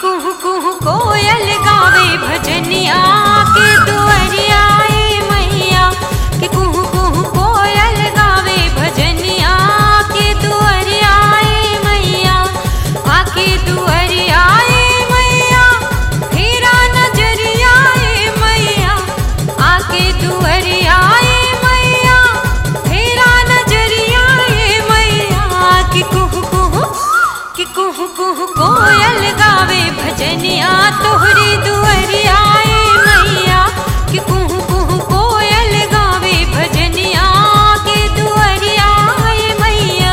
कुहू कुहू कोयल गावे भजनिया के दुअरिया ए मैया कि कुहू कुहू कोयल गावे भजनिया के दुअरिया ए मैया आके दुअरिया ए मैया फेरा नजरिया ए मैया आके दुअरिया ए मैया फेरा नजरिया ए मैया कि कुहू कुहू कि कुहू कुहू कोयल गावे भजनिया तोहरी दुअरिया ए मैया कि कुहू कुहू कोयल गावे भजनिया के दुअरिया ए मैया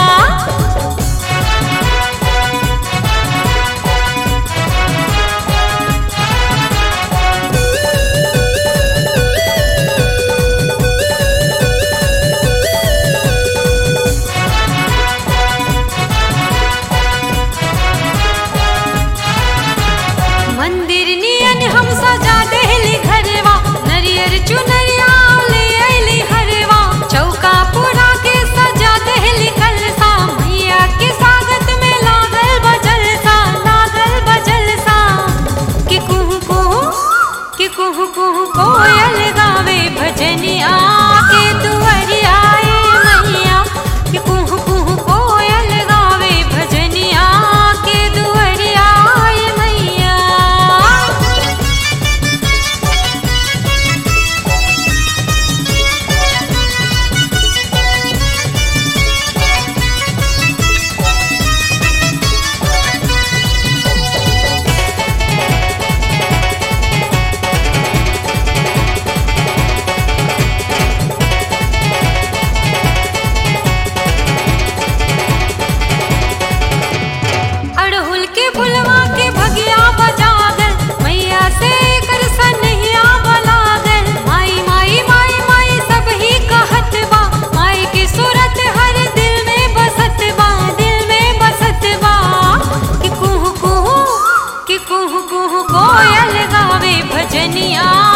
मंदिर नियन हम सजा देहली घरवा नरियर चुनरिया ले अइली हरवा चौका पुरा के सजा देहली कलसा मैया के स्वागत में लागल बजलसा लागल बजलसा कि कुहू कुहू कि कुहू कुहू कोयल गावे भजनिया के दुअरिया ए मैया कि कुहू कुहू कोयल गावे भजनिया के दुअरिया ए मैया अड़हुल के फुलवा के भगिया बजागल मैया से कर सनहिया बलागल माई माई माई माई सब ही कहत बा माई की सूरत हर दिल में बसत बा दिल में बसत बा कि कुहू कुहू कि कुहू कुहू कोयल गावे भजनिया